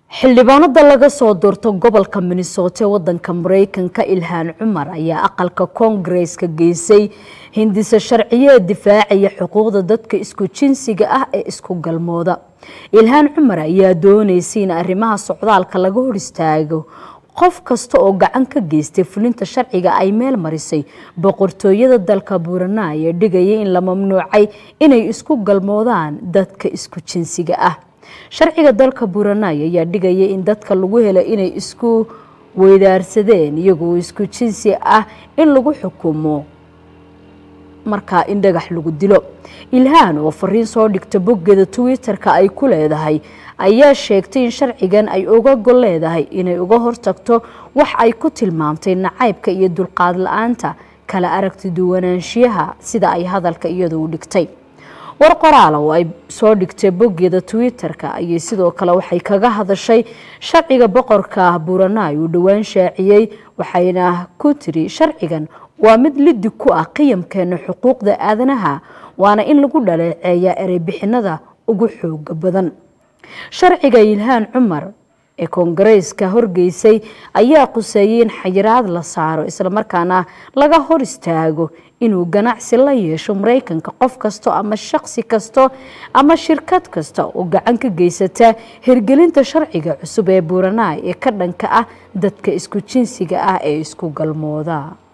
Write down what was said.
xildhibaanada laga soo doorto gobolka minnesota ee wadanka mareykanka ilhaan cumar ayaa aqalka koongareeska geysay hindisa sharciyeed difaacaya xuquuqda dadka isku jinsiga ah ee isku galmooda ilhaan cumar ayaa dooneysay in arrimaha socdaalka laga hor istaago qof kasta oo gacan ka geystay fulinta sharciga ay meel marisay boqortooyada dalka buuranay ee dhigaya in la mamnuucay inay isku galmoodaan dadka isku jinsiga ah sharciga dalka buuranay ayaa dhigaya in dadka lagu helo inay isku weydaarsadeen iyagoo isku jinsi ah in lagu xukumo markaa in dhagax lagu dilo ilhaan oo fariin soo dhigta boggeeda twitter-ka ay ku leedahay ayaa sheegtay in sharcigan ay uga gol leedahay inay uga hortagto wax ay ku tilmaamtay nacaybka iyo dulqaad la-aanta kala aragti duwanaanshiyaha sida ay hadalka iyadu u dhigtay war qoraala oo ay soo dhigtay boggeeda twitter-ka ayay sidoo kale waxay kaga hadashay sharciga boqorka buuranay uu dhowaan shaaciyey waxayna ku tiri sharcigan waa mid lidi ku ah qiyamkeena xuquuqda aadanaha waana in lagu dhaleeceeyaa ereybixinada ugu xooga badan sharciga ilhaan cumar ee koongareeska horgeysay ayaa quseeyay in xayiraad la saaro islamarkaana laga hor istaago inuu ganacsi la yeesho mareykanka qof kasto ama shaqsi kasto ama shirkad kasta oo gacan ka geysata hirgelinta sharciga cusub ee buuranay ee ka dhanka ah dadka isku jinsiga ah ee isku galmooda